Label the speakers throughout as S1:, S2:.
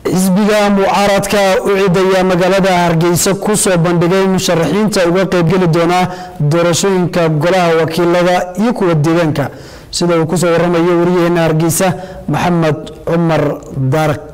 S1: xisbiga mucaaradka u cidaya magaalada hargeysa kusoo bandhigay musharaxiinta uga qaybgeli doona doorashooyinka golaha wakiilada iyo kuwa deegaanka sida uu kusoo waramayo wariyaheena hargeysa maxamed cumar daaraq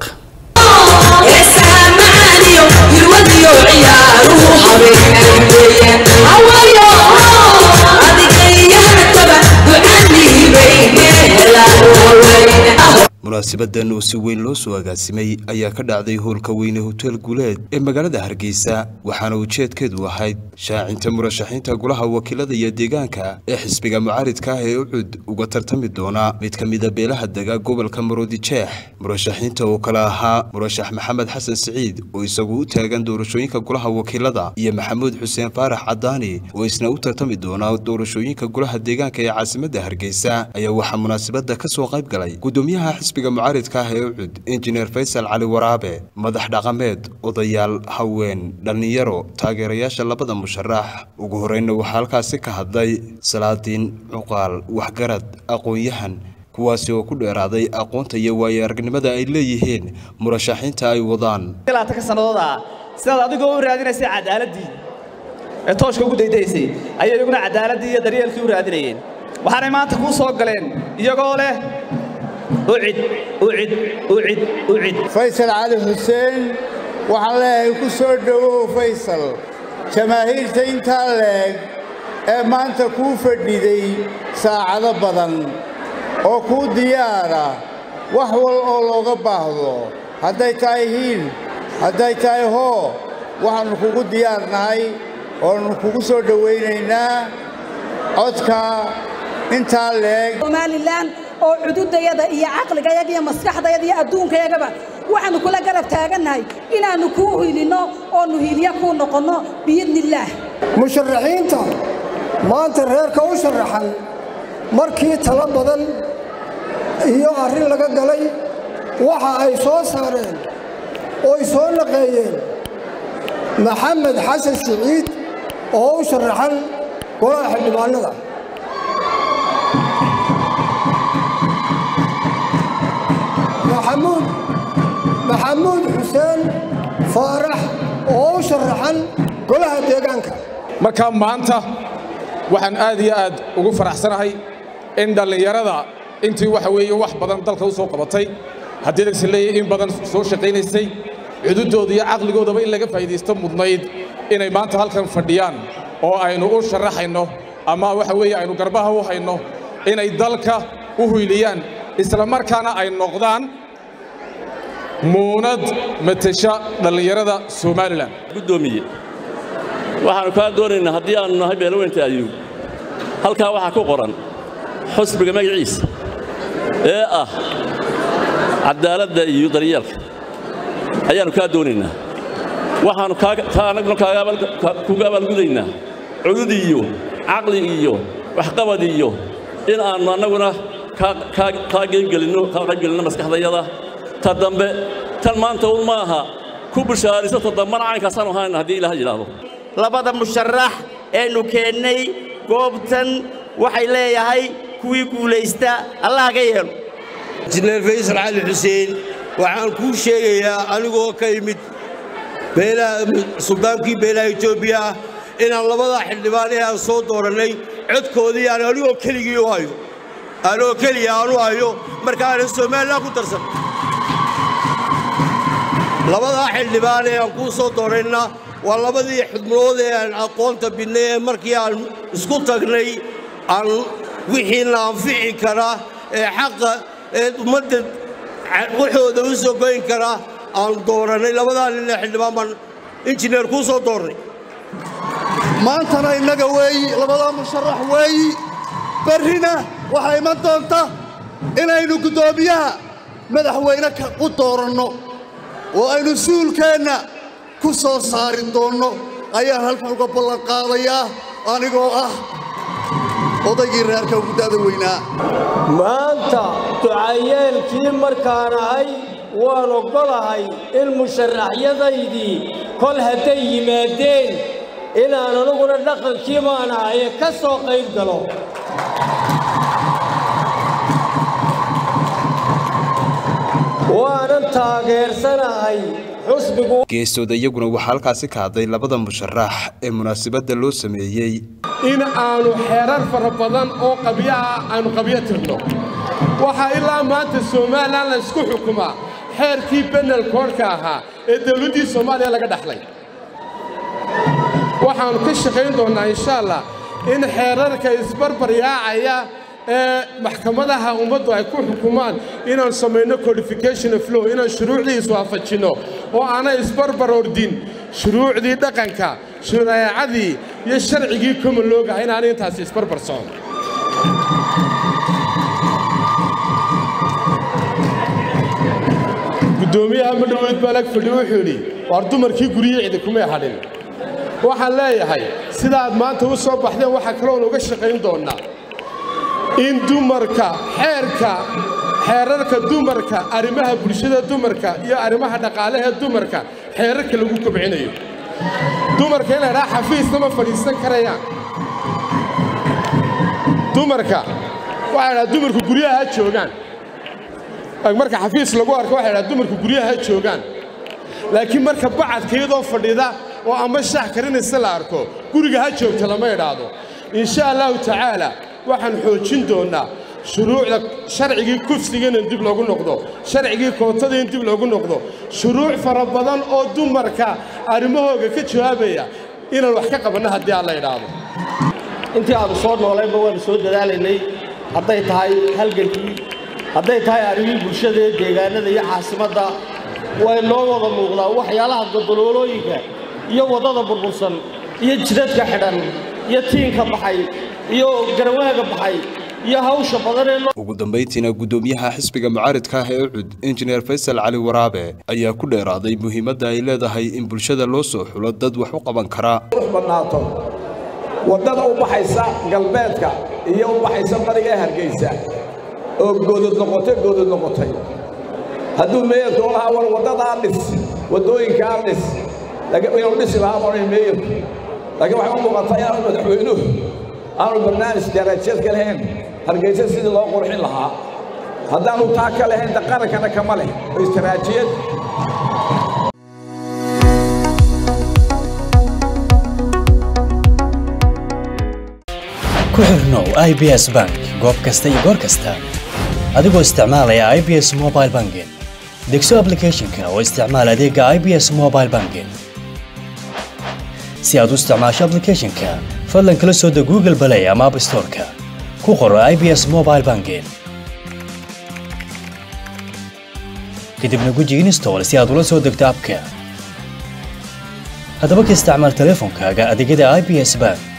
S2: munaasabadan oo si weyn loo soo agaasimay ayaa ka dhacday howlka weyne hotel guuleed ee magaalada hargeysa waxaana ujeedkeedu ahayd shaacinta murashaxiinta golaha wakiilada iyo deegaanka ee xisbiga mucaaridka ah ee ucud uga tartami doona mid ka mida beelaha dega gobolka maroodi jeex murashaxiinta oo kale ahaa murashax maxamed xasan siciid oo isagu u taagan doorashooyinka golaha wakiilada iyo maxamuud xuseen faarax cadaani oo isna u tartami doona doorashooyinka golaha deegaanka ee caasimadda hargeysa ayaa waxaa munaasabada ka soo qayb galay gudoomiyaha xisbiga mucaaridka ah ee ucud injineer faysal cali waraabe madax dhaqameed odayaal haween dhallinyaro taageerayaasha labada musharax ugu horreynna waxaa halkaasi ka hadlay salaadiin cuqaal waxgarad aqoon-yahan kuwaasi oo ku dheeraaday aqoonta iyo waayo aragnimada ay leeyihiin murashaxiinta ay wadaan
S3: ka sannadood ah sidaad adigoo u raadinaysay cadaaladii ee tooshka ugu daydaysay ayay iyaguna cadaaladii iyo daryeelkii u raadinayeen waxaanay maanta kuu soo galeen iyagoo leh ucid ucid ucid ucid
S4: faysal cali xuseen waxaan leeyahay ku soo dhowow faysal jamaahiirta intaa leeg ee maanta kuu fadhiday saacado badan oo kuu diyaara wax wal oo looga baahdo hadday tahay hiil hadday tahay hoo waxaannu kugu diyaarnahay oonu kugu soo dhowaynaynaa codka intaa leeg
S5: somalilan oo cududayada iyo caqligayaga iyo maskaxdayada iyo adduunkayagaba waxaannu kula garab taagannahay inaannu kuu hiilinno oonu hiilya kuu noqonno biidnillaah
S6: musharaxiinta maanta reerka u sharaxan markii talo badan iyo arrin laga galay waxa ay soo saareen ooy soo naqeeyeen maxamed xasan siciid oo u sharaxan golaha xildhibaannada maxamuud maxamuud xuseen faarax oo u sharaxan golaha deegaanka
S7: marka maanta waxaan aad iyo aad ugu faraxsanahay in dhallinyarada intii waxa weeye wax badan dalka u soo qabatay haddii lagsi leeyahay in badan soo shaqaynaysay cududooda iyo caqligoodaba in laga faa'iidaysto mudnayd inay maanta halkan fadhiyaan oo aynu u sharaxayno ama waxa weeye aynu garbaha u hayno inay dalka u huyliyaan isla markaana ay noqdaan muunad matesha dhallinyarada somalilan
S8: gudoomiye waxaannu kaa doonaynaa haddii aannu nahay beelaweynta ayuub halkaa waxaa ku qoran xusbiga magaciisa ee ah caddaaladda iyo daryeelka ayaannu kaa doonaynaa waxaannu annaguna kuga abaalgudaynaa cudud iyo caqli iyo waxqabad iyo in aannu annaguna kaa qaybgelinno maskaxdayada ta dambe tan maanta un maaha ku bushaariso ta dambana caynkaasaan ahayn haddii ilaah yidhaahdo
S9: labada musharax eenu keennay goobtan waxay leeyahay kuwii guulaysta allah ka yeelo
S10: injineer faysal cali xuseen waxaan kuu sheegayaa anigoo ka yimid suldaankii beelaha etoobiya ah inaan labada xildhibaan ee aan soo doorannay codkoodii aan anigoo keligii u hayo anoo keliya aan u hayo marka aanan somalilan ku darsan labadaa xildhibaan ee aan kuu soo doorayna waa labadii xubnood ee aan aqoonta bidnay ee markii aan isku tagnay aan wixiina anfici kara ee xaqa ee ummadda waxooda u soo goyn kara aan doorannay labadaa nin ee xildhibaan baan injineer kuu soo doornay
S11: maantana innaga weeyi labadaa musharax weeyi berrina waxaa iman doonta inaynu guddoomiyaha madaxweyne u dooranno oo aynu suulkeenna ku soo saari doonno ayaan halkan uga ballanqaadayaa anigoo ah odaygii reerka ugu da'da weynaa
S12: maanta ducayeelkii markaan ahay waan oggolahay in musharaxyadaydii kol hadday yimaadeen inaan anuguna dhaqankii baan ahaye ka soo qayb galo waanan taageersanahay xusbigu
S2: geestooda iyaguna waxaa halkaasi ka hadlay labada musharax ee munaasabadda loo sameeyey
S13: in aanu xeerar fara badan oo qabyo ah aanu qabyo tirno waxaa ilaa maanta somalilan la isku xukumaa xeerkii benel koodhka ahaa ee dawladdii soomaaliya laga dhaxlay waxaannu ka shaqayn doonnaa insha allah in xeerarka isbarbar yaacaya ee maxkamadaha ummaddu ay ku xukumaan inaan samayno codification of law inaan shuruucdii iswaafajinno oo aanay isbarbar ordin shuruucdii dhaqanka shareecadii iyo sharcigii common loogaha inaanay intaasi isbarbar socon guddoomiyaha madhoweyd baan ag fadhi wuxuu yidhi waar dumarkii guryihii cidi kumay hadhin waxaan leeyahay sidaad maanta u soo baxdeen waxaa kaloon uga shaqayn doonnaa in dumarka xeerka xeerarka dumarka arrimaha bulshada dumarka iyo arrimaha dhaqaalaha dumarka xeerarka lagu kobcinayo dumarka in la idhaha xafiisna ma fadhiisan karayaan dumarka waxaa idhaha dumarku guryaha ha joogaan marka xafiis lagu arko waxay idhaha dumarku guryaha ha joogaan laakiin marka bacadka iyadoo fadhida oo ama shax karinaysa la arko guriga ha joogta lama idhaahdo insha allahu tacaala waxaan xoojin doonnaa shuruucda sharcigii kufsiga in dib loogu noqdo sharcigii kootada in dib loogu noqdo shuruuc fara badan oo dumarka arrimahooga ka jawaabaya inaan wax ka qabanno haddii aan la idhaahdo
S14: intii aanu soo noolayba waanu soo dadaalaynay hadday tahay halgankii hadday tahay arrimihii bulshada ee deegaanada iyo caasimadda way noo wada muuqdaa waxyaalaha godoloolooyinka iyo waddada burbursan iyo jidadka xidhan iyo tiinka baxay iyo garawaaga baxay iyo hawsha badan ee
S2: ugu dambayntiina guddoomiyaha xisbiga mucaaridka ah ee ucud injineer faysal cali waraabe ayaa ku dheeraaday muhiimadda ay leedahay in bulshada loo soo xulo dad wax u qaban kara
S15: badnaato waddada u baxaysa galbeedka iyo u baxaysa bariga ee hargeysa oo goodod noqotay goodod noqotay hadduu meeyarku lahaa war waddadaa dhis waddooyinkaa dhis inuu dhisi lahaa maray meeyarku laakiin waxay u muuqataa inaanu madaxweynuhu aanu barnaamij darajeed ka lahayn hargeysa sidii loo qurxin lahaa haddaanu taa ka lahayn de qarankana kama leh istaraajiyad
S16: ku xirnow i b s bank goob kasta iyo goor kasta adigoo isticmaalaya i b s mobile banking degso ablicathonka oo isticmaal adeega i b s mobile banking si aad u isticmaasho ablicathonka fadlan kala soo deg google balay ama app storeka ku qoro i b s mobile banking kadibna guji install si aad ula soo degto abka haddaba ka isticmaal teleefonkaaga adeegyada i b s bank